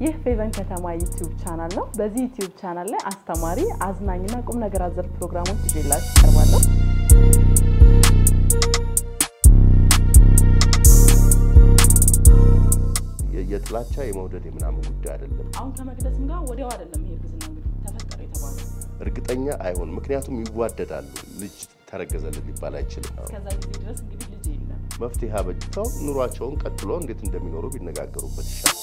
ይህ ፌቨን ከተማ ዩቲዩብ ቻናል ነው። በዚህ ዩቲዩብ ቻናል ላይ አስተማሪ፣ አዝናኝና ቁም ነገር አዘል ፕሮግራሞች ይዤላችሁ እቀርባለሁ። የጥላቻ የመውደድ የምናምን ጉዳይ አይደለም። አሁን ከመቅደስም ጋር ወዲያው አይደለም ይሄ እርግዝና እንግዲህ ተፈጠረ የተባለው እርግጠኛ አይሆን፣ ምክንያቱም ይዋደዳሉ። ልጅ ተረገዘልን ሊባል አይችልም። እስከዛ ጊዜ ድረስ እንግዲህ ልጅ የለም። መፍትሄ አበጅተው ኑሯቸውን ቀጥሎ እንዴት እንደሚኖሩ ቢነጋገሩበት ይሻል።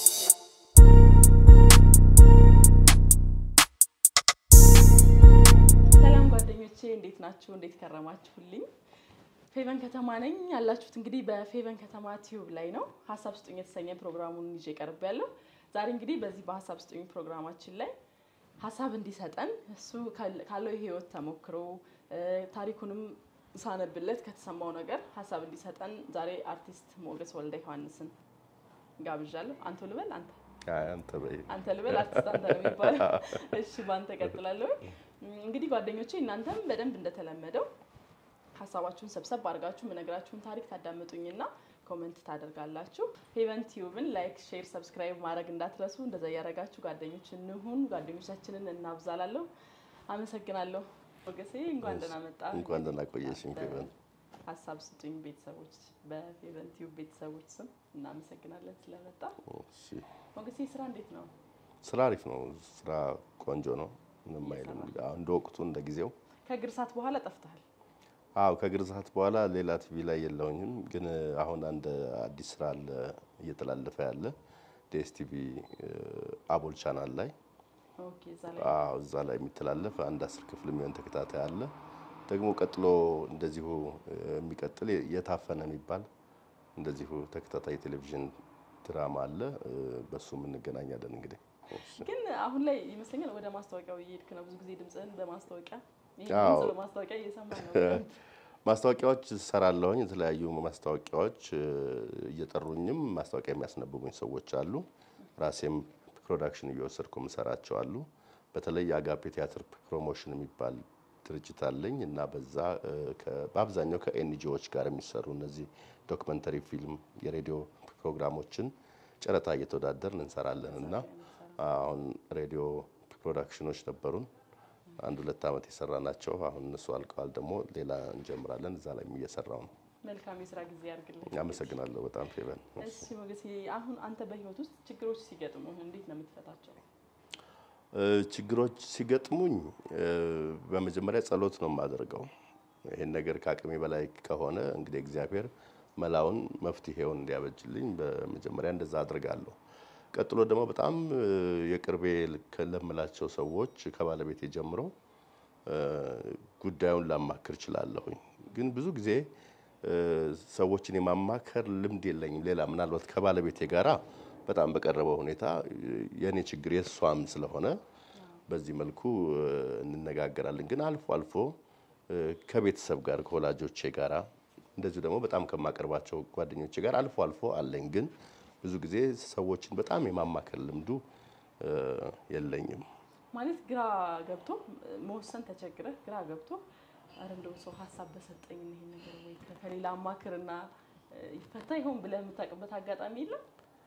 ሰላም ጓደኞቼ እንዴት ናችሁ? እንዴት ከረማችሁልኝ? ፌቨን ከተማ ነኝ። ያላችሁት እንግዲህ በፌቨን ከተማ ቲዩብ ላይ ነው። ሀሳብ ስጡኝ የተሰኘ ፕሮግራሙን ይዤ ቀርብ ያለው ዛሬ እንግዲህ በዚህ በሀሳብ ስጡኝ ፕሮግራማችን ላይ ሀሳብ እንዲሰጠን እሱ ካለው የህይወት ተሞክሮ ታሪኩንም ሳነብለት ከተሰማው ነገር ሀሳብ እንዲሰጠን ዛሬ አርቲስት ሞገስ ወልደ ዮሐንስን ጋብዣለሁ። አንተ ልበል አንተ አንተ በይ። አንተ ልበል አርቲስት አንተ ነው የሚባለው። እሺ በአንተ ቀጥላለሁ። እንግዲህ ጓደኞቼ እናንተም በደንብ እንደተለመደው ሀሳባችሁን ሰብሰብ አድርጋችሁ የምነግራችሁን ታሪክ ታዳምጡኝና ኮመንት ታደርጋላችሁ። ፌቨን ቲዩብን ላይክ፣ ሼር፣ ሰብስክራይብ ማድረግ እንዳትረሱ። እንደዛ እያደረጋችሁ ጓደኞች እንሁን፣ ጓደኞቻችንን እናብዛላለሁ። አመሰግናለሁ። ሞገሴ እንኳን ደህና መጣ። እንኳን ደህና ቆየሽኝ ፌቨን። ሀሳብ ስጡኝ ቤተሰቦች፣ በፌቨን ቲዩብ ቤተሰቦች ስም እናመሰግናለን ስለመጣ። እሺ፣ ሞገሴ ስራ እንዴት ነው? ስራ አሪፍ ነው። ስራ ቆንጆ ነው። ምንም አይልም። አዎ፣ እንደ ወቅቱ እንደ ጊዜው ከግርሳት በኋላ ጠፍተሃል። አዎ ከግርዛት በኋላ ሌላ ቲቪ ላይ የለውኝም፣ ግን አሁን አንድ አዲስ ስራ አለ እየተላለፈ ያለ ዲኤስቲቪ አቦል ቻናል ላይ ኦኬ፣ እዛ ላይ አዎ እዛ ላይ የሚተላለፍ አንድ አስር ክፍል የሚሆን ተከታታይ አለ። ደግሞ ቀጥሎ እንደዚሁ የሚቀጥል የታፈነ የሚባል እንደዚሁ ተከታታይ ቴሌቪዥን ድራማ አለ። በሱም እንገናኛለን እንግዲህ ግን አሁን ላይ ይመስለኛል ወደ ማስታወቂያው እየሄድክ ነው። ብዙ ጊዜ ድምፅህን በማስታወቂያ ይሄ አዎ። ድምፅ በማስታወቂያ እየሰማን ነው። ማስታወቂያዎች እሰራለሁኝ። የተለያዩ ማስታወቂያዎች እ፣ እየጠሩኝም ማስታወቂያ የሚያስነብቡኝ ሰዎች አሉ። ራሴም ፕሮዳክሽን እየወሰድኩ የምሰራቸው አሉ። በተለይ የአጋፔ ቲያትር ፕሮሞሽን የሚባል ድርጅት አለኝ እና በዛ እ፣ ከ- በአብዛኛው ከኤንጂኦዎች ጋር የሚሰሩ እነዚህ ዶክመንተሪ ፊልም፣ የሬዲዮ ፕሮግራሞችን ጨረታ እየተወዳደርን እንሰራለን እና አሁን ሬዲዮ ፕሮዳክሽኖች ነበሩን አንድ ሁለት ዓመት የሰራ ናቸው። አሁን እነሱ አልቀዋል። ደግሞ ሌላ እንጀምራለን። እዛ ላይ እየሰራው ነው። መልካም የስራ ጊዜ ያድርግልኝ። አመሰግናለሁ በጣም ፌቨን። እሺ ሞገሴ፣ አሁን አንተ በህይወት ውስጥ ችግሮች ሲገጥሙ እንዴት ነው የምትፈታቸው? እ፣ ችግሮች ሲገጥሙኝ እ፣ በመጀመሪያ ጸሎት ነው የማደርገው። ይሄን ነገር ከአቅሜ በላይ ከሆነ እንግዲህ እግዚአብሔር መላውን መፍትሄውን እንዲያበጅልኝ በመጀመሪያ እንደዛ አድርጋለሁ። ቀጥሎ ደግሞ በጣም እ፣ የቅርቤ ለምላቸው ሰዎች ከባለቤቴ ጀምሮ እ፣ ጉዳዩን ላማክር እችላለሁኝ። ግን ብዙ ጊዜ እ፣ ሰዎችን የማማከር ልምድ የለኝም። ሌላ ምናልባት ከባለቤቴ ጋራ በጣም በቀረበው ሁኔታ እ፣ የእኔ ችግር የእሷም ስለሆነ በዚህ መልኩ እ፣ እንነጋገራለን። ግን አልፎ አልፎ እ፣ ከቤተሰብ ጋር ከወላጆቼ ጋራ እንደዚሁ ደግሞ በጣም ከማቀርባቸው ጓደኞቼ ጋር አልፎ አልፎ አለኝ። ግን ብዙ ጊዜ ሰዎችን በጣም የማማከር ልምዱ እ፣ የለኝም። ማለት ግራ ገብቶ መወሰን ተቸግረህ ግራ ገብቶ አረ እንደው ሰው ሀሳብ በሰጠኝ ይሄን ነገር ወይ ከሌላ አማክርና እ፣ ይፈታ ይሆን ብለህ የምታውቅበት አጋጣሚ የለም?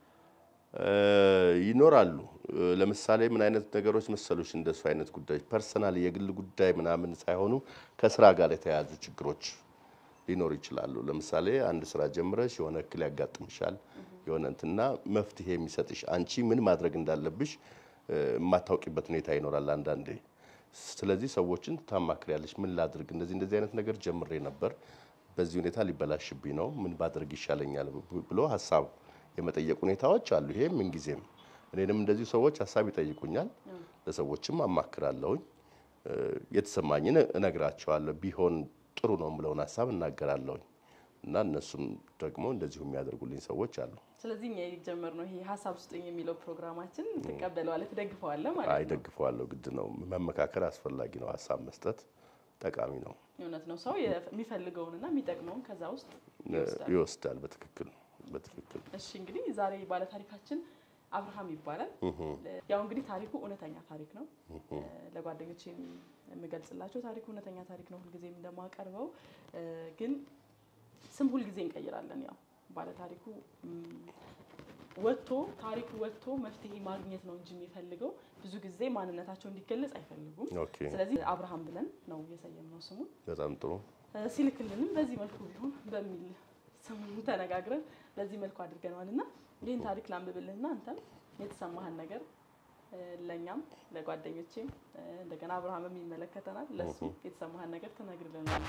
እ፣ ይኖራሉ። እ፣ ለምሳሌ ምን አይነት ነገሮች መሰሎች? እንደሱ አይነት ጉዳዮች ፐርሰናል የግል ጉዳይ ምናምን ሳይሆኑ ከስራ ጋር የተያያዙ ችግሮች ሊኖሩ ይችላሉ። ለምሳሌ አንድ ስራ ጀምረሽ የሆነ እክል ያጋጥምሻል፣ የሆነ እንትና መፍትሄ የሚሰጥሽ አንቺ ምን ማድረግ እንዳለብሽ እ፣ የማታውቂበት ሁኔታ ይኖራል አንዳንዴ። ስለዚህ ሰዎችን ታማክሪያለሽ። ምን ላድርግ፣ እንደዚህ እንደዚህ አይነት ነገር ጀምሬ ነበር፣ በዚህ ሁኔታ ሊበላሽብኝ ነው፣ ምን ባድርግ ይሻለኛል ብሎ ሀሳብ የመጠየቅ ሁኔታዎች አሉ። ይሄ ምንጊዜም እኔንም እንደዚሁ ሰዎች ሀሳብ ይጠይቁኛል፣ ለሰዎችም አማክራለሁኝ። እ፣ የተሰማኝን እነግራቸዋለሁ። ቢሆን ጥሩ ነው የምለውን ሀሳብ እናገራለሁኝ እና እነሱም ደግሞ እንደዚሁ የሚያደርጉልኝ ሰዎች አሉ። ስለዚህ እኛ የጀመርነው ይሄ ሀሳብ ስጡኝ የሚለው ፕሮግራማችን ትቀበለዋለህ፣ ትደግፈዋለህ ማለት ነው። አይደግፈዋለሁ፣ ግድ ነው። መመካከር አስፈላጊ ነው። ሀሳብ መስጠት ጠቃሚ ነው። እውነት ነው። ሰው የሚፈልገውንና የሚጠቅመውን ከዛ ውስጥ ይወስዳል። ይወስዳል። በትክክል በትክክል እሺ እንግዲህ ዛሬ ባለታሪካችን አብርሃም ይባላል። ያው እንግዲህ ታሪኩ እውነተኛ ታሪክ ነው። ለጓደኞች የምገልጽላቸው ታሪኩ እውነተኛ ታሪክ ነው። ሁልጊዜም እንደማቀርበው ግን ስም ሁልጊዜ እንቀይራለን። ያው ባለታሪኩ ም፣ ወጥቶ ታሪኩ ወጥቶ መፍትሄ ማግኘት ነው እንጂ የሚፈልገው ብዙ ጊዜ ማንነታቸው እንዲገለጽ አይፈልጉም። ኦኬ ስለዚህ አብርሃም ብለን ነው የሰየምነው ስሙን። በጣም ጥሩ እ፣ ሲልክልንም በዚህ መልኩ ቢሆን በሚል ስሙን ተነጋግረን በዚህ መልኩ አድርገነዋል እና ይህን ታሪክ ላንብብልህና አንተም የተሰማህን ነገር እ፣ ለእኛም ለጓደኞቼም እ፣ እንደገና አብርሃምም ይመለከተናል ለሱ የተሰማህን ነገር ትነግርልናል።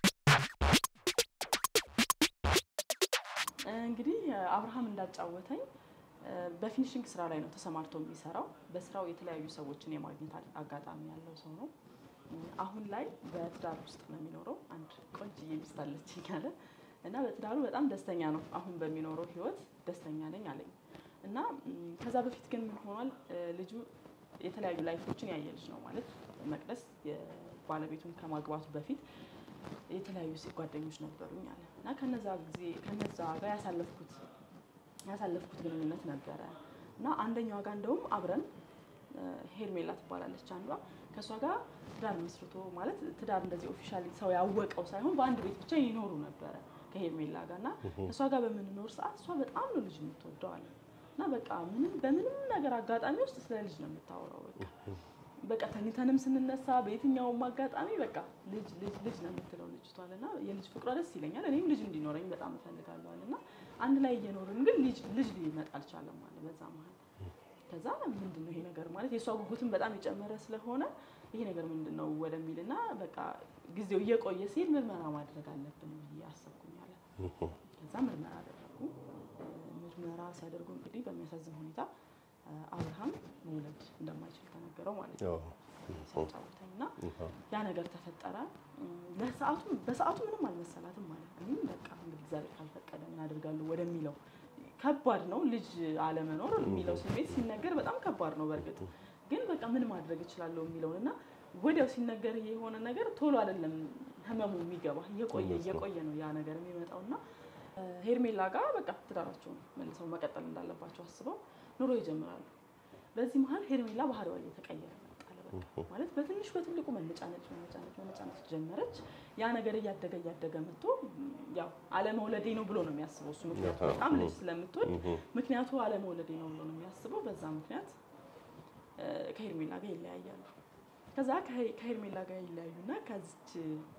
እንግዲህ አብርሃም እንዳጫወተኝ እ፣ በፊኒሽንግ ስራ ላይ ነው ተሰማርቶ የሚሰራው። በስራው የተለያዩ ሰዎችን የማግኘት አ- አጋጣሚ ያለው ሰው ነው። እ፣ አሁን ላይ በትዳር ውስጥ ነው የሚኖረው። አንድ ቆንጅዬ ሚስት አለችኝ አለ እና በትዳሩ በጣም ደስተኛ ነው። አሁን በሚኖረው ህይወት ደስተኛ ነኝ አለኝ እና ም፣ ከዛ በፊት ግን ምን ሆኗል? እ፣ ልጁ የተለያዩ ላይፎችን ያየ ልጅ ነው ማለት መቅደስ የባለቤቱን ከማግባቱ በፊት የተለያዩ ሴት ጓደኞች ነበሩኝ አለ እና ከነዛ ጊዜ ከነዛ ጋር ያሳለፍኩት ያሳለፍኩት ግንኙነት ነበረ እና አንደኛዋ ጋር እንደውም አብረን እ፣ ሄርሜላ ትባላለች አንዷ ከእሷ ጋር ትዳር መስርቶ ማለት ትዳር እንደዚህ ኦፊሻሊ ሰው ያወቀው ሳይሆን በአንድ ቤት ብቻ ይኖሩ ነበረ ከሄርሜላ ጋር እና ከእሷ ጋር በምንኖር ሰዓት እሷ በጣም ነው ልጅ የምትወደው አለ እና በቃ ምንም በምንም ነገር አጋጣሚ ውስጥ ስለ ልጅ ነው የምታወራው በቃ በቃ ተኝተንም ስንነሳ በየትኛውም አጋጣሚ በቃ ልጅ ልጅ ልጅ ነው የምትለው ልጅቷል እና የልጅ ፍቅሯ ደስ ይለኛል። እኔም ልጅ እንዲኖረኝ በጣም እፈልጋለሁ እና አንድ ላይ እየኖርን ግን ልጅ ልጅ ሊመጣ አልቻለም አለ በዛ መሀል። ከዛ ምንድን ነው ይሄ ነገር ማለት የእሷ ጉጉትን በጣም የጨመረ ስለሆነ ይሄ ነገር ምንድን ነው ወደሚል እና በቃ ጊዜው እየቆየ ሲል ምርመራ ማድረግ አለብን ብዬ አሰብኩኝ አለ። ከዛ ምርመራ አደረጉ። እ፣ ምርመራ ሲያደርጉ እንግዲህ በሚያሳዝን ሁኔታ እ፣ አብርሃም መውለድ እንደማይችል ተነገረው ማለት ነው ሲያጫውተኝ እና ያ ነገር ተፈጠረ። እም፣ ለሰዓቱ በሰዓቱ ምንም አልመሰላትም ማለት ነው። ግን በቃ እንግዲህ እግዚአብሔር ካልፈቀደ ምን አደርጋለሁ ወደሚለው ከባድ ነው ልጅ አለመኖር የሚለው ስሜት ሲነገር በጣም ከባድ ነው። በእርግጥ ግን በቃ ምን ማድረግ እችላለሁ የሚለውን እና ወዲያው ሲነገር የሆነ ነገር ቶሎ አይደለም ህመሙ የሚገባ እየቆየ እየቆየ ነው ያ ነገር የሚመጣው እና እ፣ ሄርሜላ ጋር በቃ ትዳራቸውን መልሰው መቀጠል እንዳለባቸው አስበው ኑሮ ይጀምራሉ። በዚህ መሀል ሄርሜላ ባህሪዋ እየተቀየረ መጣ። በቃ ማለት በትንሽ በትልቁ መነጫነጭ መነጫነጭ መነጫነጭ ጀመረች። ያ ነገር እያደገ እያደገ መጥቶ ም፣ ያው አለመውለዴ ነው ብሎ ነው የሚያስበው እሱ። ምክንያቱ በጣም ልጅ ስለምትወድ ምክንያቱ አለመውለዴ ነው ብሎ ነው የሚያስበው። በዛ ምክንያት እ፣ ከሄርሜላ ጋር ይለያያሉ። ከዛ ከሄ- ከሄርሜላ ጋር ይለያዩና ከዚች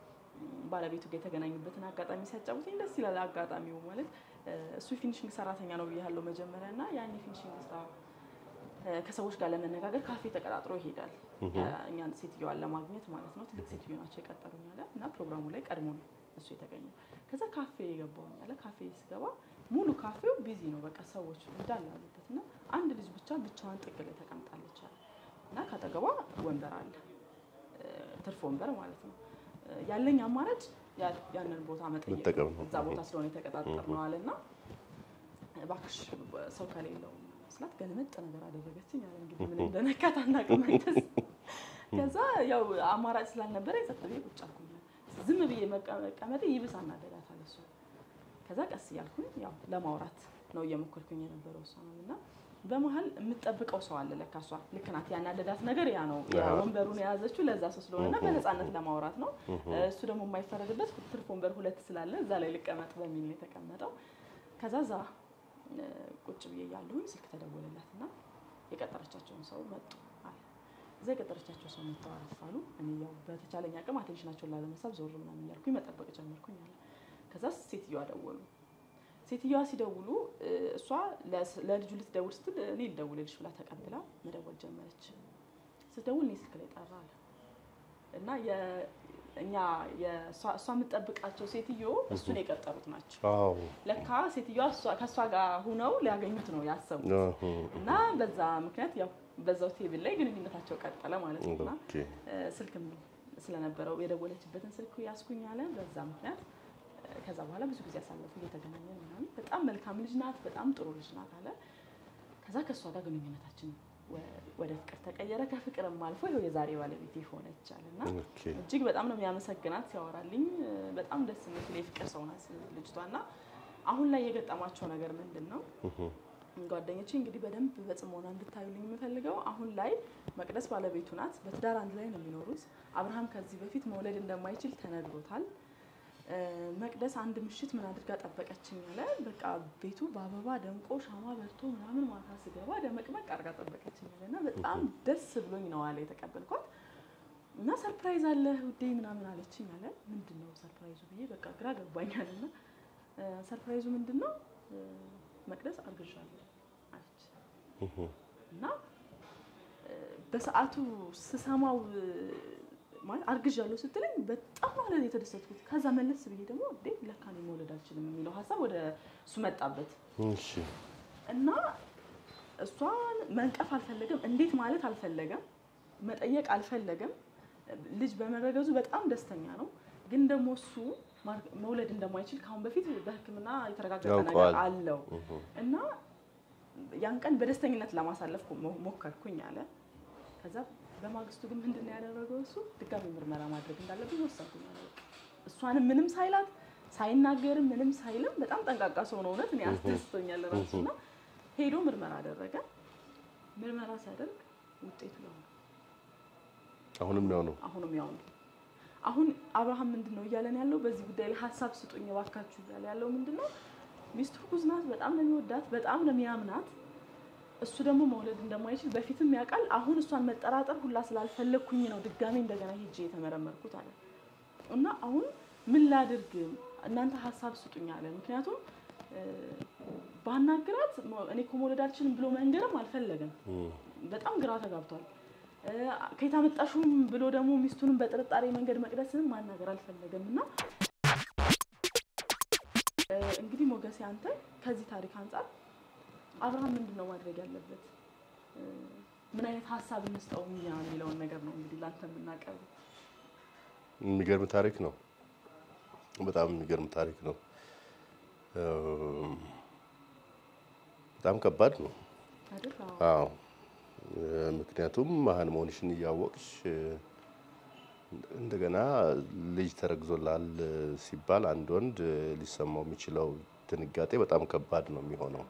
ባለቤቱ ጋር የተገናኙበትን አጋጣሚ ሲያጫውተኝ ደስ ይላል። አጋጣሚው ማለት እ፣ እሱ ፊኒሽንግ ሰራተኛ ነው ብያለሁ መጀመሪያ እና ያን የፊኒሽንግ ስራ እ፣ ከሰዎች ጋር ለመነጋገር ካፌ ተቀጣጥሮ ይሄዳል። እኛን ሴትዮዋን ለማግኘት ማለት ነው። ትልቅ ሴትዮ ናቸው የቀጠሩኝ አለ እና ፕሮግራሙ ላይ ቀድሞ ነው እሱ የተገኘው። ከዛ ካፌ የገባውኝ አለ። ካፌ ስገባ ሙሉ ካፌው ቢዚ ነው፣ በቃ ሰዎች እንዳለ አሉበት እና አንድ ልጅ ብቻ ብቻዋን ጥግ ላይ ተቀምጣለች አለ እና ካጠገቧ ወንበር አለ እ፣ ትርፍ ወንበር ማለት ነው። እ፣ ያለኝ አማራጭ ያ- ያንን ቦታ መጠየቅ መጠቀም ነው። እዛ ቦታ ስለሆነ የተቀጣጠር ነው አለ እና እባክሽ ሰው ከሌለው ስላት ገልመጥ ነገር አደረገችኝ አለ። እንግዲህ ምን እንደነካት አናውቅም። አንተስ ከዛ ያው አማራጭ ስላልነበረ የጸጥ ብዬ ቁጭ አልኩኝ። ዝም ብዬ መቀመጤ ይብስ አናደዳታል እሷ። ከዛ ቀስ እያልኩኝ ያው ለማውራት ነው እየሞከርኩኝ የነበረው እሷ ነው እና በመሀል የምትጠብቀው ሰው አለ ለካ እሷ ልክ ናት። ያናደዳት ነገር ያ ነው። ያ ወንበሩን የያዘችው ለዛ ሰው ስለሆነ እና በነፃነት ለማውራት ነው። እሱ ደግሞ የማይፈረድበት ትርፍ ወንበር ሁለት ስላለ እዛ ላይ ልቀመጥ በሚል ነው የተቀመጠው። ከዛ እዛ እ፣ ቁጭ ብዬ እያለሁኝ ስልክ ተደወለላት እና የቀጠረቻቸውን ሰው መጡ አለ። እዛ የቀጠረቻቸው ሰው መጥተው አረፋሉ። እኔ ያው በተቻለኝ አቅም አቴንሽናቸውን ላለመሳብ ዞር ምናምን እያልኩኝ መጠበቅ ጀመርኩኝ አለ። ከዛ ሴትዮዋ ደወሉ። ሴትዮዋ ሲደውሉ እ፣ እሷ ለስ- ለልጁ ልትደውል ስትል እኔ ልደውልልሽ ብላ ተቀብላ መደወል ጀመረች። ስትደውል እኔ ስልክ ላይ ጠራ አለ እና የ- እኛ የእሷ እሷ የምትጠብቃቸው ሴትዮ እሱን የቀጠሩት ናቸው። አዎ ለካ ሴትዮዋ እሷ- ከእሷ ጋር ሁነው ሊያገኙት ነው ያሰቡት እና በዛ ምክንያት ያው በዛው ቴብል ላይ ግንኙነታቸው ቀጠለ ማለት ነው። እና ኦኬ እ፣ ስልክም ስለነበረው የደወለችበትን ስልክ ያስኩኝ አለ። በዛ ምክንያት እ፣ ከዛ በኋላ ብዙ ጊዜ ያሳለፉ እየተገናኘን ምናምን በጣም መልካም ልጅ ናት፣ በጣም ጥሩ ልጅ ናት አለ። ከዛ ከእሷ ጋር ግንኙነታችን ወ- ወደ ፍቅር ተቀየረ። ከፍቅርም አልፎ ይኸው የዛሬ ባለቤት ሆነች አለ እና ኦኬ እጅግ በጣም ነው የሚያመሰግናት ሲያወራልኝ። እ፣ በጣም ደስ የምትል የፍቅር ሰው ናት ልጅቷ እና አሁን ላይ የገጠማቸው ነገር ምንድን ነው? ጓደኞቼ እንግዲህ በደንብ በጽሞና እንድታዩልኝ የምፈልገው አሁን ላይ መቅደስ ባለቤቱ ናት። በትዳር አንድ ላይ ነው የሚኖሩት። አብርሃም ከዚህ በፊት መውለድ እንደማይችል ተነግሮታል። እ፣ መቅደስ አንድ ምሽት ምን አድርጋ ጠበቀችኝ አለ። በቃ ቤቱ በአበባ ደምቆ ሻማ በርቶ ምናምን ማታ ስገባ ደመቅመቅ አድርጋ ጠበቀችኝ አለ እና በጣም ደስ ብሎኝ ነው አለ የተቀበልኳት እና ሰርፕራይዝ አለ ውዴ ምናምን አለችኝ አለ። ምንድን ነው ሰርፕራይዙ ብዬ በቃ ግራ ገባኛል። እና ሰርፕራይዙ ምንድን ነው መቅደስ አርግዣለሁ አለች እና በሰዓቱ ስሰማው ማለት አርግዣለሁ ስትለኝ በጣም ማለት የተደሰትኩት። ከዛ መለስ ብዬ ደግሞ እንዴ ለካ እኔ መውለድ አልችልም የሚለው ሀሳብ ወደ እሱ መጣበት እሺ እና እሷን መንቀፍ አልፈለገም፣ እንዴት ማለት አልፈለገም፣ መጠየቅ አልፈለገም። ልጅ በመረገዙ በጣም ደስተኛ ነው። ግን ደግሞ እሱ መውለድ እንደማይችል ከአሁን በፊት በሕክምና የተረጋገጠ ነገር ያውቀዋል። አለው እና ያን ቀን በደስተኝነት ለማሳለፍ ሞከርኩኝ አለ። ከዛ በማግስቱ ግን ምንድን ነው ያደረገው? እሱ ድጋሚ ምርመራ ማድረግ እንዳለብኝ ወሰንኩኝ አለ። በቃ እሷንም ምንም ሳይላት ሳይናገርም ምንም ሳይልም በጣም ጠንቃቃ ሰው ነው። እውነት እኔ አስደስቶኛል ራሱ እና ሄዶ ምርመራ አደረገ። ምርመራ ሲያደርግ ውጤቱ ያው ነው። አሁንም ያው ነው። አሁንም ያው ነው። አሁን አብርሃም ምንድን ነው እያለን ያለው በዚህ ጉዳይ ላይ ሀሳብ ስጡኝ እባካችሁ እያለ ያለው ምንድን ነው ሚስቱ እርጉዝ ናት። በጣም ነው የሚወዳት፣ በጣም ነው የሚያምናት። እሱ ደግሞ መውለድ እንደማይችል በፊትም ያውቃል። አሁን እሷን መጠራጠር ሁላ ስላልፈለግኩኝ ነው ድጋሜ እንደገና ሄጄ የተመረመርኩት አለ እና አሁን ምን ላድርግ እናንተ ሀሳብ ስጡኝ አለ። ምክንያቱም ባናግራት እኔ እኮ መውለድ አልችልም ብሎ መንገርም አልፈለገም። በጣም ግራ ተጋብቷል። ከየት አመጣሽውም ብሎ ደግሞ ሚስቱንም በጥርጣሬ መንገድ መቅደስንም ማናገር አልፈለገም እና እንግዲህ ሞገሴ አንተ ከዚህ ታሪክ አንጻር አብርሃም ምንድን ነው ማድረግ ያለበት? ምን አይነት ሀሳብ እንስጠው እኛ የሚለውን ነገር ነው እንግዲህ ለአንተ የምናቀርበው። የሚገርም ታሪክ ነው። በጣም የሚገርም ታሪክ ነው። በጣም ከባድ ነው። አይደል? አዎ። አዎ ምክንያቱም መሀን መሆንሽን እያወቅሽ እንደገና ልጅ ተረግዞላል ሲባል አንድ ወንድ ሊሰማው የሚችለው ድንጋጤ በጣም ከባድ ነው የሚሆነው።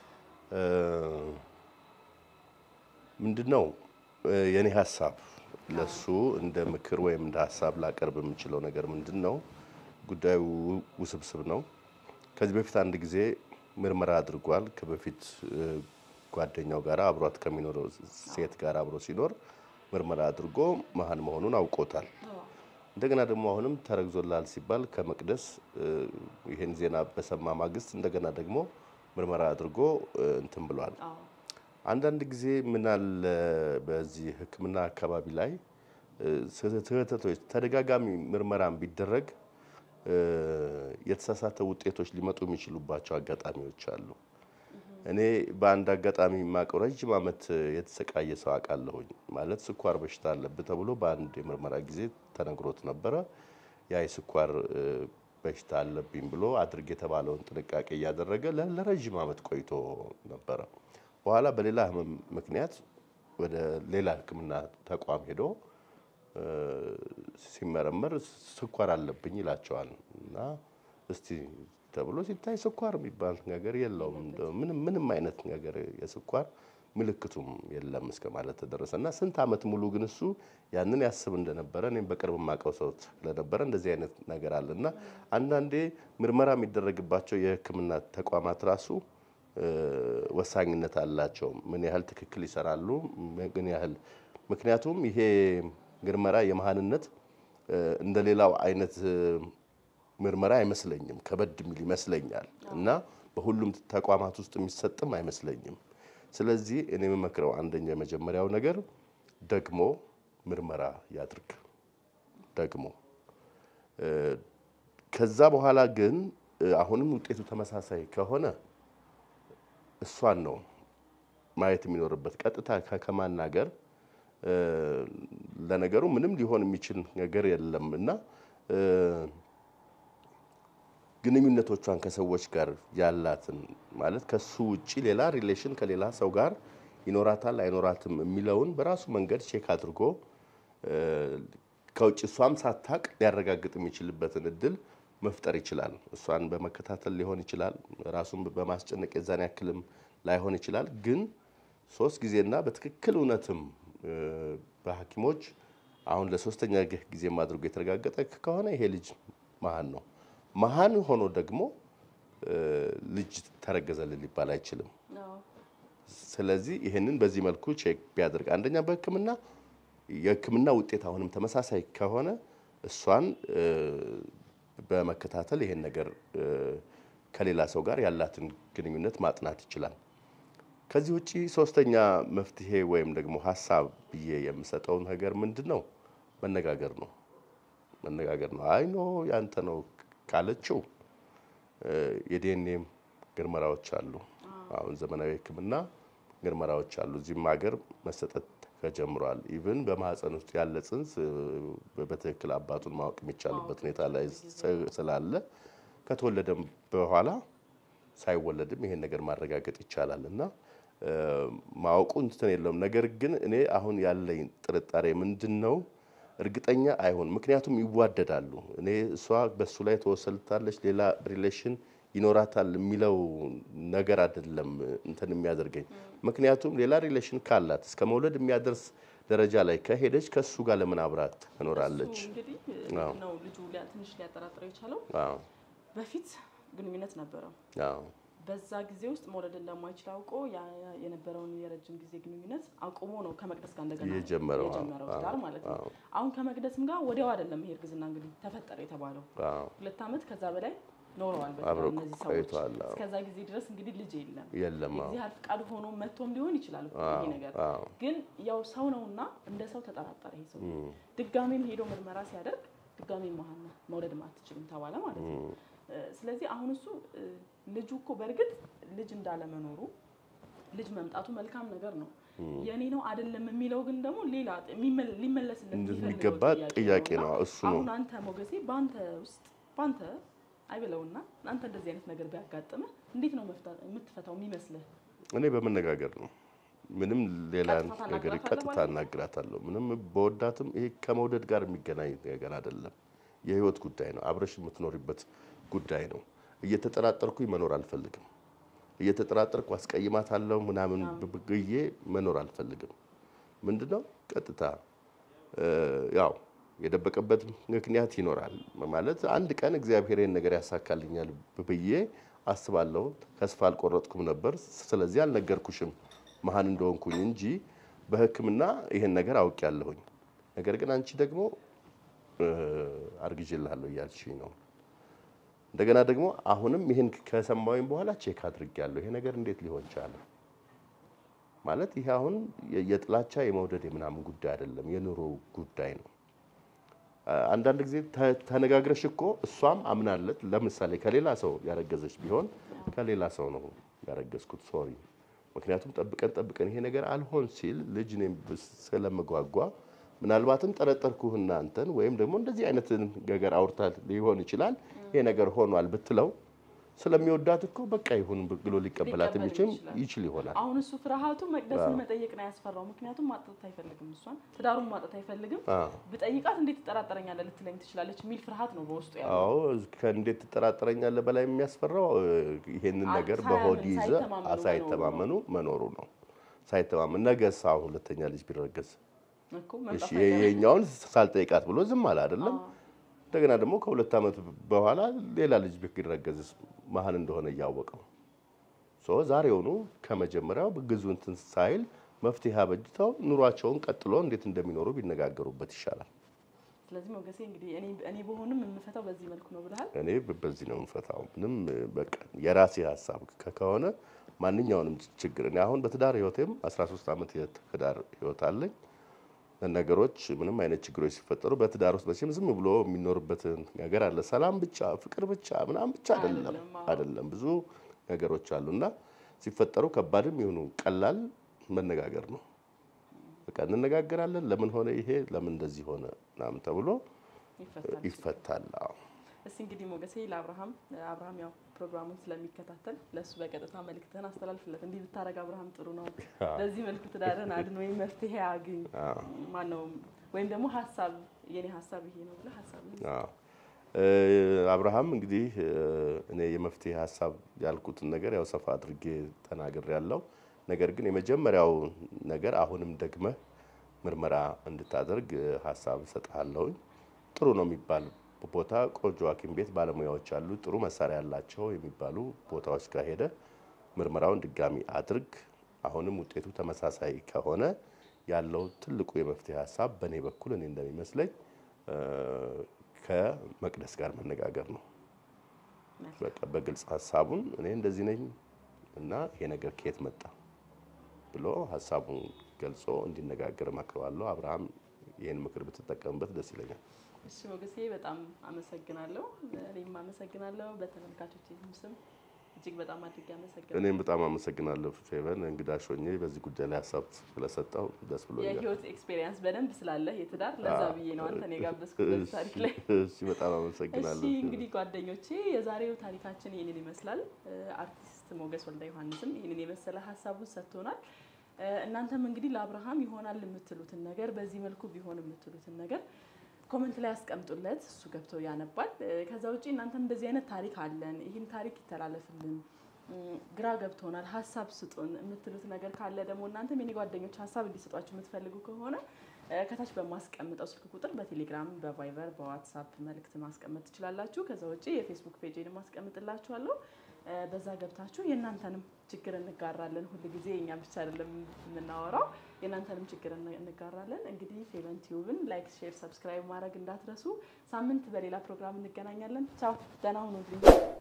ምንድን ነው የኔ ሀሳብ ለሱ እንደ ምክር ወይም እንደ ሀሳብ ላቀርብ የምችለው ነገር ምንድን ነው? ጉዳዩ ውስብስብ ነው። ከዚህ በፊት አንድ ጊዜ ምርመራ አድርጓል። ከበፊት ጓደኛው ጋር አብሯት ከሚኖረው ሴት ጋር አብሮ ሲኖር ምርመራ አድርጎ መሀን መሆኑን አውቆታል። አዎ። እንደገና ደግሞ አሁንም ተረግዞላል ሲባል ከመቅደስ ይሄን ዜና በሰማ ማግስት እንደገና ደግሞ ምርመራ አድርጎ እንትን ብሏል። አዎ። አንዳንድ ጊዜ ምን አለ በዚህ ሕክምና አካባቢ ላይ ስህተቶች ተደጋጋሚ ምርመራም ቢደረግ የተሳሳተ ውጤቶች ሊመጡ የሚችሉባቸው አጋጣሚዎች አሉ። እኔ በአንድ አጋጣሚ የማውቀው ረጅም ዓመት የተሰቃየ ሰው አውቃለሁኝ። ማለት ስኳር በሽታ አለብህ ተብሎ በአንድ የምርመራ ጊዜ ተነግሮት ነበረ። ያ የስኳር በሽታ አለብኝ ብሎ አድርግ የተባለውን ጥንቃቄ እያደረገ ለ- ለረዥም ዓመት ቆይቶ ነበረ። በኋላ በሌላ ህመም ምክንያት ወደ ሌላ ሕክምና ተቋም ሄዶ ሲመረመር ስኳር አለብኝ ይላቸዋል እና እስቲ ተብሎ ሲታይ ስኳር የሚባል ነገር የለውም እንደው ምንም ምንም አይነት ነገር የስኳር ምልክቱም የለም እስከ ማለት ተደረሰ እና ስንት ዓመት ሙሉ ግን እሱ ያንን ያስብ እንደነበረ እኔም በቅርብ የማውቀው ሰው ስለነበረ እንደዚህ አይነት ነገር አለ እና አንዳንዴ ምርመራ የሚደረግባቸው የህክምና ተቋማት ራሱ ወሳኝነት አላቸው። ምን ያህል ትክክል ይሰራሉ፣ ምን ያህል ምክንያቱም ይሄ ምርመራ የመሀንነት እንደ ሌላው አይነት ምርመራ አይመስለኝም። ከበድ የሚል ይመስለኛል እና በሁሉም ተቋማት ውስጥ የሚሰጥም አይመስለኝም። ስለዚህ እኔ የምመክረው አንደኛው የመጀመሪያው ነገር ደግሞ ምርመራ ያድርግ ደግሞ ከዛ በኋላ ግን አሁንም ውጤቱ ተመሳሳይ ከሆነ እሷን ነው ማየት የሚኖርበት ቀጥታ ከማናገር ለነገሩ ምንም ሊሆን የሚችል ነገር የለም እና ግንኙነቶቿን ከሰዎች ጋር ያላትን ማለት ከሱ ውጪ ሌላ ሪሌሽን ከሌላ ሰው ጋር ይኖራታል አይኖራትም የሚለውን በራሱ መንገድ ቼክ አድርጎ ከውጭ እሷም ሳታቅ ሊያረጋግጥ የሚችልበትን እድል መፍጠር ይችላል። እሷን በመከታተል ሊሆን ይችላል። ራሱን በማስጨነቅ የዛን ያክልም ላይሆን ይችላል። ግን ሶስት ጊዜና በትክክል እውነትም በሐኪሞች አሁን ለሶስተኛ ጊዜ አድርጎ የተረጋገጠ ከሆነ ይሄ ልጅ መሀን ነው። መሀን ሆኖ ደግሞ ልጅ ተረገዘልን ሊባል አይችልም። ስለዚህ ይህንን በዚህ መልኩ ቼክ ቢያደርግ አንደኛ በሕክምና የሕክምና ውጤት አሁንም ተመሳሳይ ከሆነ እሷን በመከታተል ይሄን ነገር ከሌላ ሰው ጋር ያላትን ግንኙነት ማጥናት ይችላል። ከዚህ ውጪ ሶስተኛ መፍትሄ ወይም ደግሞ ሀሳብ ብዬ የምሰጠው ነገር ምንድን ነው? መነጋገር ነው። መነጋገር ነው። አይ ኖ ያንተ ነው ካለችው የዲኤንኤ ምርመራዎች አሉ። አሁን ዘመናዊ ሕክምና ምርመራዎች አሉ። እዚህም ሀገር መሰጠት ተጀምሯል። ኢቭን በማህፀን ውስጥ ያለ ጽንስ በትክክል አባቱን ማወቅ የሚቻልበት ሁኔታ ላይ ስላለ ከተወለደም በኋላ ሳይወለድም ይሄን ነገር ማረጋገጥ ይቻላል እና ማወቁ እንትን የለውም። ነገር ግን እኔ አሁን ያለኝ ጥርጣሬ ምንድን ነው እርግጠኛ አይሆን። ምክንያቱም ይዋደዳሉ። እኔ እሷ በሱ ላይ ተወሰልታለች፣ ሌላ ሪሌሽን ይኖራታል የሚለው ነገር አይደለም እንትን የሚያደርገኝ። ምክንያቱም ሌላ ሪሌሽን ካላት እስከ መውለድ የሚያደርስ ደረጃ ላይ ከሄደች ከሱ ጋር ለምን አብራት ትኖራለች? እንግዲህ ነው ልጁ ትንሽ ሊያጠራጥረው የቻለው በፊት ግንኙነት ነበረው። በዛ ጊዜ ውስጥ መውለድ እንደማይችል አውቆ የነበረውን የረጅም ጊዜ ግንኙነት አቁሞ ነው ከመቅደስ ጋር እንደገና የጀመረው ትዳር ማለት ነው። አሁን ከመቅደስም ጋር ወዲያው አይደለም ይሄ እርግዝና እንግዲህ ተፈጠረ የተባለው ሁለት ዓመት ከዛ በላይ ኖረዋል አብረው እነዚህ ሰዎች። ቆይተዋል። እስከዛ ጊዜ ድረስ እንግዲህ ልጅ የለም። የለም አዎ። የእግዚአብሔር ፍቃድ ሆኖ መጥቶም ሊሆን ይችላል እኮ ይሄ ነገር አዎ። ግን ያው ሰው ነውና እንደ ሰው ተጠራጠረ ይሄ ሰው። ድጋሜም ሄዶ ምርመራ ሲያደርግ ድጋሜ መሀን መውለድ አትችልም ተባለ ማለት ነው። ስለዚህ አሁን እሱ ልጁ እኮ በእርግጥ ልጅ እንዳለመኖሩ ልጅ መምጣቱ መልካም ነገር ነው። የኔ ነው አይደለም የሚለው ግን ደግሞ ሌላ የሚመል- ሊመለስለት የሚፈልገው እንደሚገባ ጥያቄ ነው። እሱ ነው አሁን አንተ ሞገሴ በአንተ ውስጥ በአንተ አይበለውና አንተ እንደዚህ አይነት ነገር ቢያጋጥምህ እንዴት ነው መፍታት የምትፈታው የሚመስልህ? እኔ በመነጋገር ነው። ምንም ሌላ ቀጥታ ነገር ታናግራታለህ ቀጥታ ማለት ነው? እናግራታለሁ። ምንም በወዳትም ይሄ ከመውደድ ጋር የሚገናኝ ነገር አይደለም። የህይወት ጉዳይ ነው። አብረሽ የምትኖሪበት ጉዳይ ነው። እየተጠራጠርኩኝ መኖር አልፈልግም። እየተጠራጠርኩ አስቀይማታለሁ ምናምን ብዬ መኖር አልፈልግም። ምንድነው ቀጥታ እ ያው የደበቀበት ምክንያት ይኖራል ማለት አንድ ቀን እግዚአብሔር ይህን ነገር ያሳካልኛል ብዬ አስባለሁ። ተስፋ አልቆረጥኩም ነበር። ስለዚህ አልነገርኩሽም መሀን እንደሆንኩኝ እንጂ በሕክምና ይሄን ነገር አውቄያለሁኝ። ነገር ግን አንቺ ደግሞ እ አርግዤልሃለሁ እያልሽኝ ነው። እንደገና ደግሞ አሁንም ይሄን ከሰማሁኝ በኋላ ቼክ አድርጌያለሁ። ይሄ ነገር እንዴት ሊሆን ቻለ? ማለት ይሄ አሁን የ- የጥላቻ የመውደድ የምናምን ጉዳይ አይደለም፣ የኑሮ ጉዳይ ነው። አ- አንዳንድ ጊዜ ተ- ተነጋግረሽ እኮ እሷም አምናለት ለምሳሌ ከሌላ ሰው ያረገዘች ቢሆን ከሌላ ሰው ነው ያረገዝኩት ሶሪ፣ ምክንያቱም ጠብቀን ጠብቀን ይሄ ነገር አልሆን ሲል ልጅ እኔም ብስ- ስለምጓጓ ምናልባትም ጠረጠርኩህና አንተን ወይም ደግሞ እንደዚህ አይነት ነገር አውርታ ሊሆን ይችላል ይሄ ነገር ሆኗል ብትለው ስለሚወዳት እኮ በቃ ይሁን ብሎ ሊቀበላት ሊቀበል የሚችል ይችላል። ይችል ይሆናል። አሁን እሱ ፍርሃቱ መቅደስን መጠየቅ ነው ያስፈራው። ምክንያቱም ማጣት አይፈልግም፣ እሷን ትዳሩን ማጣት አይፈልግም። አዎ። ብጠይቃት እንዴት ትጠራጠረኛለህ ልትለኝ ትችላለች የሚል ፍርሃት ነው በውስጡ ያለው። አዎ ከእንዴት ትጠራጠረኛለህ በላይ የሚያስፈራው እ፣ ይሄንን አ- ነገር ሳያምን፣ በሆድ ይዘ ሳይተማመኑ ሳይተማመኑ መኖሩ ነው። ሳይተማመን ነገስ አሁን ሁለተኛ ልጅ ቢረገዝ እኮ እሺ መምጣት ይሄኛውን ሳልጠይቃት ብሎ ዝም አለ አይደለም። አዎ። እንደገና ደግሞ ከሁለት ዓመት በኋላ ሌላ ልጅ ቢረገዝስ መሀን እንደሆነ እያወቀው ሶ ዛሬውኑ ከመጀመሪያው ግዙ እንትን ሳይል መፍትሄ አበጅተው ኑሯቸውን ቀጥሎ እንዴት እንደሚኖሩ ቢነጋገሩበት ይሻላል። ስለዚህ ሞገሴ እንግዲህ እኔ እኔ በሆንም የምፈታው በዚህ መልኩ ነው ብለሃል። እኔ በዚህ ነው የምፈታው። ምንም በቃ የራሴ ሀሳብ ከ- ከሆነ ማንኛውንም ችግር እኔ አሁን በትዳር ህይወቴም 13 ዓመት የትዳር ህይወት አለኝ። ነገሮች ምንም አይነት ችግሮች ሲፈጠሩ በትዳር ውስጥ መቼም ዝም ብሎ የሚኖርበትን ነገር አለ። ሰላም ብቻ ፍቅር ብቻ ምናምን ብቻ አይደለም አይደለም፣ አዎ። አይደለም። ብዙ ነገሮች አሉና ሲፈጠሩ ከባድም ይሁኑ ቀላል መነጋገር ነው። በቃ እንነጋገራለን። ለምን ሆነ ይሄ ለምን እንደዚህ ሆነ ምናምን ተብሎ ይፈታል። ይፈታል። አዎ። እስቲ እንግዲህ ሞገሴ ለአብርሃም አብርሃም ያው ፕሮግራሙን ስለሚከታተል ለእሱ በቀጥታ መልእክትህን አስተላልፍለት። እንዲህ ብታደርግ አብርሃም ጥሩ ነው፣ በዚህ መልኩ ትዳርን አድን ወይም መፍትሄ አግኝ አዎ። ማነው ወይም ደግሞ ሀሳብ የኔ ሀሳብ ይሄ ነው ብለህ ሀሳብ አዎ። እ፣ አብርሃም እንግዲህ እ፣ እኔ የመፍትሄ ሀሳብ ያልኩትን ነገር ያው ሰፋ አድርጌ ተናግሬ ያለው ነገር ግን የመጀመሪያው ነገር አሁንም ደግመህ ምርመራ እንድታደርግ እ፣ ሀሳብ እሰጥሃለሁኝ። ጥሩ ነው የሚባል ቦታ ቆንጆ ሐኪም ቤት ባለሙያዎች አሉ፣ ጥሩ መሳሪያ ያላቸው የሚባሉ ቦታዎች ጋር ሄደ ምርመራውን ድጋሚ አድርግ። አሁንም ውጤቱ ተመሳሳይ ከሆነ ያለው ትልቁ የመፍትሄ ሀሳብ በእኔ በኩል እኔ እንደሚመስለኝ ከመቅደስ ጋር መነጋገር ነው። በቃ በግልጽ ሀሳቡን እኔ እንደዚህ ነኝ እና ይሄ ነገር ከየት መጣ ብሎ ሀሳቡን ገልጾ እንዲነጋገር እመክረዋለሁ። አብርሃም ይህን ምክር ብትጠቀምበት ደስ ይለኛል። እሺ ሞገሴ በጣም አመሰግናለሁ። እኔም አመሰግናለሁ በተመልካቾች ስም እጅግ በጣም አድርጌ አመሰግናለሁ። እኔም በጣም አመሰግናለሁ ፌቨን እንግዳሽ ሆኜ በዚህ ጉዳይ ላይ ሀሳብ ስለሰጠው ደስ ብሎኛል። የህይወት ኤክስፔሪየንስ በደንብ ስላለ የትዳር ለዛ ብዬ ነው አንተን የጋበዝኩበት ታሪክ ላይ። እሺ በጣም አመሰግናለሁ። እሺ እንግዲህ ጓደኞቼ የዛሬው ታሪካችን ይህንን ይመስላል። አርቲስት ሞገስ ወልደ ዮሐንስም ይህንን የመሰለ ሀሳቡን ሰጥቶናል። እናንተም እንግዲህ ለአብርሃም ይሆናል የምትሉትን ነገር በዚህ መልኩ ቢሆን የምትሉትን ነገር ኮመንት ላይ ያስቀምጡለት፣ እሱ ገብቶ ያነባል። ከዛ ውጭ እናንተም እንደዚህ አይነት ታሪክ አለን፣ ይህን ታሪክ ይተላለፍልን፣ ግራ ገብቶናል፣ ሀሳብ ስጡን የምትሉት ነገር ካለ ደግሞ እናንተም የኔ ጓደኞች ሀሳብ እንዲሰጧችሁ የምትፈልጉ ከሆነ ከታች በማስቀምጠው ስልክ ቁጥር በቴሌግራም፣ በቫይበር፣ በዋትሳፕ መልእክት ማስቀመጥ ትችላላችሁ። ከዛ ውጭ የፌስቡክ ፔጅን ማስቀምጥላችኋለሁ። በዛ ገብታችሁ የእናንተንም ችግር እንጋራለን። ሁል ጊዜ የኛ ብቻ አይደለም የምናወራው፣ የእናንተንም ችግር እንጋራለን። እንግዲህ ፌቨን ቲዩብን ላይክ፣ ሼር፣ ሰብስክራይብ ማድረግ እንዳትረሱ። ሳምንት በሌላ ፕሮግራም እንገናኛለን። ቻው፣ ደህና ሁኑልኝ።